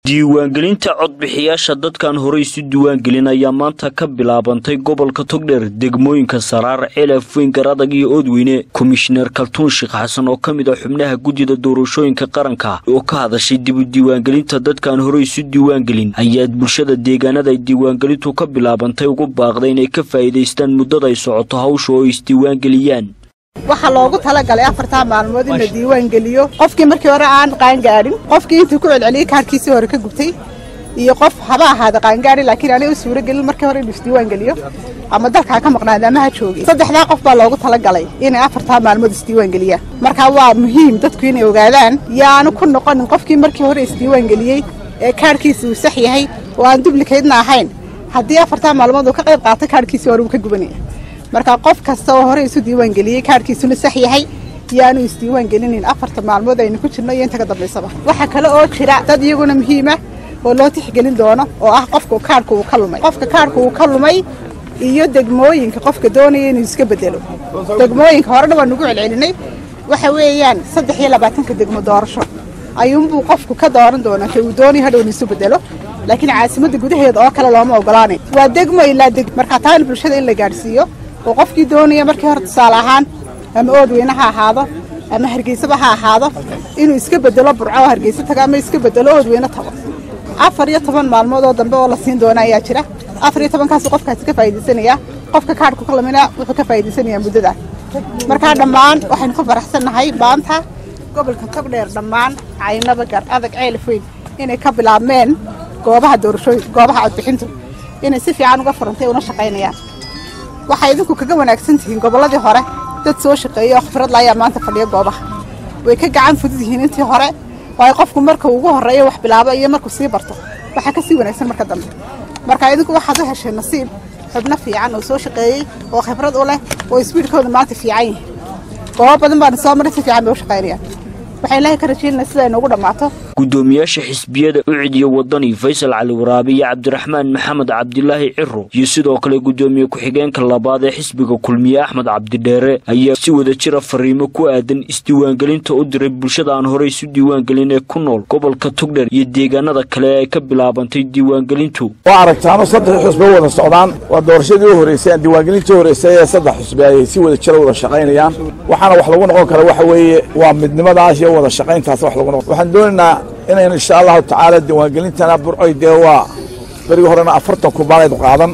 diiwaangelinta codbixiyaasha dadkan horey isu diiwaangelin ayaa maanta ka bilaabantay gobolka togdheer degmooyinka saraar celaf weyn garadag iyo oodweyne komishineer kaltuun sheekh xasan oo ka mid ah xubnaha guddida doorashooyinka qaranka oo ka hadashay dib u diiwaangelinta dadkan horey isu diiwaangelin ayaad bulshada deegaanada ay diiwaangelintu ka bilaabantay ugu baaqday inay ka faa'iidaystaan muddada ay socoto hawsha oo ay isdiiwaangeliyaan waxaa loogu talagalay afartaa maalmood in la diiwaan geliyo qofkii markii hore aan qaangaadhin qofkii intuu ku celceliyey kaarkiisii hore ka gubtay iyo qof haba ahaada qaangaadhi laakiin aanay u suuro gelin markii hore inuu isdiiwaan geliyo ama dalkaa ka maqnaada ama ha joogay saddexdaa qof baa loogu talagalay inay afartaa maalmood isdiiwaan geliyaan markaa waa muhiim dadku inay ogaadaan yaanu ku noqonin qofkii markii hore isdiiwaan geliyey ee kaarhkiisi uu sax yahay oo aan dublikeydna ahayn haddii afartaa maalmood uu ka qayb qaatay kaarhkiisii hore uu ka gubanaya marka qof kasta oo hore isu diiwaan geliyey kaarhkiisuna sax yahay yaanu isdiiwaan gelinin afarta maalmood aynu ku jirno iyo inta ka dambaysaba waxaa kale oo jira dad iyaguna muhiima oo loo tixgelin doono oo ah qofka kaarhka uu ka lumay qofka kaarhka uu ka lumay iyo degmooyinka qofka doonaya inuu iska bedelo degmooyinka horena waa nugu celcelinay waxa weeyaan saddex iyo labaatanka degmo doorasho ayuunbuu qofku ka dooran doonaa ka uu doonaya hadhow in isu bedelo laakiin caasimadda gudaheeda oo kale looma ogolaanay waa degmo ilaa deg markaa taana bulshada in la gaadhsiiyo oo qofkii doonaya markii hore tusaale ahaan ama oodweyne ha ahaado ama hargeysaba ha ahaado inuu iska bedelo burco oo hargeysa tago ama iska bedelo oodweyne tago afar iyo toban maalmood oo dambe oo la siin doona ayaa jira afar iyo tobankaasu qofkaasi ka faa'iidaysanaya qofka kaadhku ka lamina wuxuu ka faa'iidaysanayaa muddada markaa dhammaan waxaynu ku faraxsannahay maanta gobolka togdheer dhammaan caynaba gar adag ceelaf weyn inay ka bilaabmeen goobaha doorashooyin goobaha codbixintu inay si fiican uga furantay una shaqaynayaan waxay idinku kaga wanaagsan tihiin gobolladii hore dad soo shaqeeya oo khibrad la ayaa maanta fadhiya goobaha way ka gacan fudud yihiin intii hore waayo qofku marka ugu horreeya wax bilaabo iyo markuu sii barto waxaa ka sii wanaagsan marka dambe marka idinku waxaad u hesheen nasiib xubno fiican oo soo shaqeeyey oo khibrad u leh oo isbiidhkooda maanta fiican yihin goobo badan baana soo maray si fiican bay u shaqaynayaan waxaan ilaahay ka rajaynaa sida ay noogu dhammaato guddoomiyaasha xisbiyada ucid iyo wadani faysal cali waraabe iyo cabdiraxmaan maxamed cabdilaahi ciro iyo sidoo kale guddoomiye ku-xigeenka labaad ee xisbiga kulmiye axmed cabdidheere ayaa si wada jira fariimo ku aadan isdiiwaangelinta u diray bulshada aan horey isu diiwaangelin ee ku nool gobolka togdher iyo deegaanada kale ee ay ka bilaabantay diiwaangelintu waa aragtaano saddex xusbe wada socdaan waa doorashadii u horreysay aan diiwaangelintii u horreysay ee saddex xusbe ayay si wada jira wada shaqaynayaan waxaana wax lagu noqon kara waxa weeye waa midnimadaas iyo wada shaqayntaas wax lagu noqon waxaan doonaynaa inaynu insha allahu tacaala diiwaangelintana burcoy dee waa berigii horena afartan kubaanayd qaadan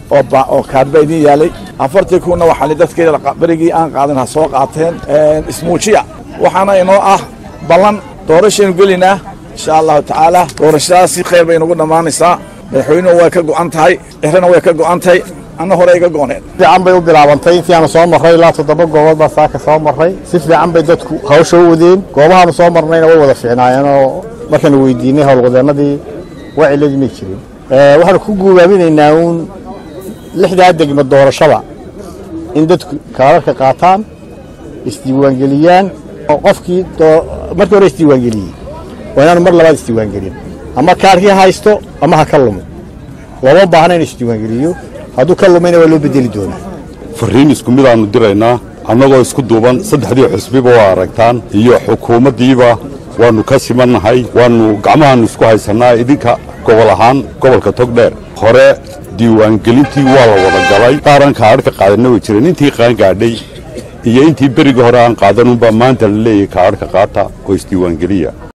oo kaadba idin yaalay afartii kunna waxaan dadkeeda berigii aan qaadan ha soo qaateen ismuujiya waxaana inoo ah ballan doorashaynu gelaynaa insha allahu tacaala doorashadaas si khayr bay inagu dhammaanaysaa madaxweynuhu way ka go'an tahay cirana way ka go'an tahay anna hore iga go'oneen fiican bay u bilaabantay intii aanu soo marray ilaa toddoba goobood baa saaka soo marray si fiican bay dadku hawsha u wadeen goobahaanu soo marnayna way wada fiicnaayeen oo markaanu weydiinay howlwadeennadii waa ciladii may jirin waxaanu ku guubaaminaynaa uun lixdaa degmo doorashada in dadku kaararka qaataan isdiiwaangeliyaan oo qofkii markii hore isdiiwaangeliyey waa inaanu mar labaad isdiiwaangelin ama kaarkii haysto ama ha ka lumo looma baahna in isdiiwaangeliyo hadduu ka lumayna waa loo bedeli doonaa farriin isku mid aannu diraynaa annagoo isku duuban saddexdii xusbiba waa aragtaan iyo xukuumaddiiba waannu ka simannahay waannu gacmahaannu isku haysannaa idinka gobol ahaan gobolka togdheer hore diiwaangelintii waa la wada galay qaaran kaadhka qaadanna way jireen intii qaangaadhay iyo intii berigii hore aan qaadanunbaa maanta la leeyahay kaadhka qaata oo isdiiwaangeliya